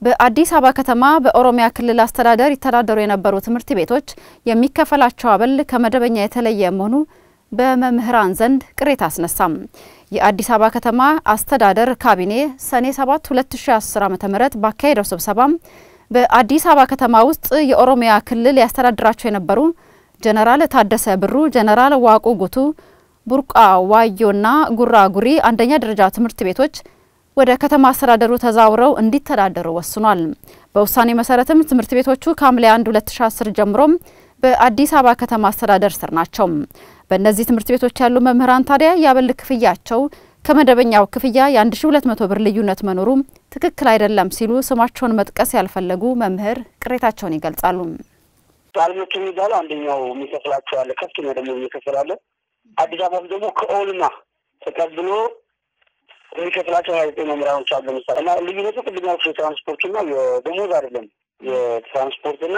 በአዲስ አበባ ከተማ በኦሮሚያ ክልል አስተዳደር ይተዳደሩ የነበሩ ትምህርት ቤቶች የሚከፈላቸው አበል ከመደበኛ የተለየ መሆኑ በመምህራን ዘንድ ቅሬታ አስነሳም። የአዲስ አበባ ከተማ አስተዳደር ካቢኔ ሰኔ 7 2010 ዓ.ም ባካሄደው ስብሰባም በአዲስ አበባ ከተማ ውስጥ የኦሮሚያ ክልል ያስተዳድራቸው የነበሩ ጀነራል ታደሰ ብሩ፣ ጀነራል ዋቁ ጉቱ፣ ቡርቃ ዋዮና ጉራ ጉሪ አንደኛ ደረጃ ትምህርት ቤቶች ወደ ከተማ አስተዳደሩ ተዛውረው እንዲተዳደሩ ወስኗል። በውሳኔ መሰረትም ትምህርት ቤቶቹ ከሐምሌ 1 2010 ጀምሮም በአዲስ አበባ ከተማ አስተዳደር ስር ናቸው። በእነዚህ ትምህርት ቤቶች ያሉ መምህራን ታዲያ የአበል ክፍያቸው ከመደበኛው ክፍያ የ1200 ብር ልዩነት መኖሩ ትክክል አይደለም ሲሉ ስማቸውን መጥቀስ ያልፈለጉ መምህር ቅሬታቸውን ይገልጻሉ። አልሞች የሚባለው አንደኛው የሚከፍላቸው አለ፣ ከፍተኛ ደግሞ እየከፈላለ አዲስ አበባ ደግሞ ከኦልማ ተቀብሎ የሚከፍላቸው ሀያ ዘጠኝ መምህራኖች አሉ። ለምሳሌ እና ልዩነቱ ቅድም ያልኩት የትራንስፖርትና የደሞዝ አይደለም። የትራንስፖርትና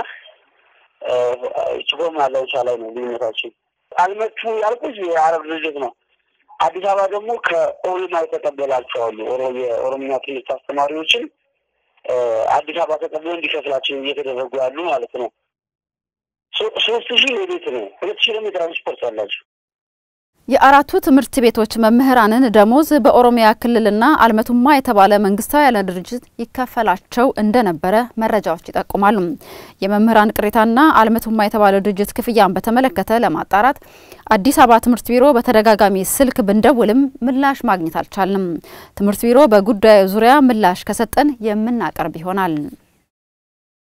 ችቦም ያለውቻ ላይ ነው ልዩነታችን። አልመቹ ያልኩት የአረብ ድርጅት ነው። አዲስ አበባ ደግሞ ከኦልማ የተቀበላቸው አሉ። የኦሮምኛ ትምህርት አስተማሪዎችን አዲስ አበባ ተቀብሎ እንዲከፍላቸው እየተደረጉ ያሉ ማለት ነው። ሶስት ሺህ የቤት ነው፣ ሁለት ሺህ ደግሞ የትራንስፖርት አላቸው። የአራቱ ትምህርት ቤቶች መምህራንን ደሞዝ በኦሮሚያ ክልልና አልመቱማ የተባለ መንግስታዊ ያለ ድርጅት ይከፈላቸው እንደነበረ መረጃዎች ይጠቁማሉ። የመምህራን ቅሬታና አልመቱማ የተባለ ድርጅት ክፍያን በተመለከተ ለማጣራት አዲስ አበባ ትምህርት ቢሮ በተደጋጋሚ ስልክ ብንደውልም ምላሽ ማግኘት አልቻልንም። ትምህርት ቢሮ በጉዳዩ ዙሪያ ምላሽ ከሰጠን የምናቀርብ ይሆናል።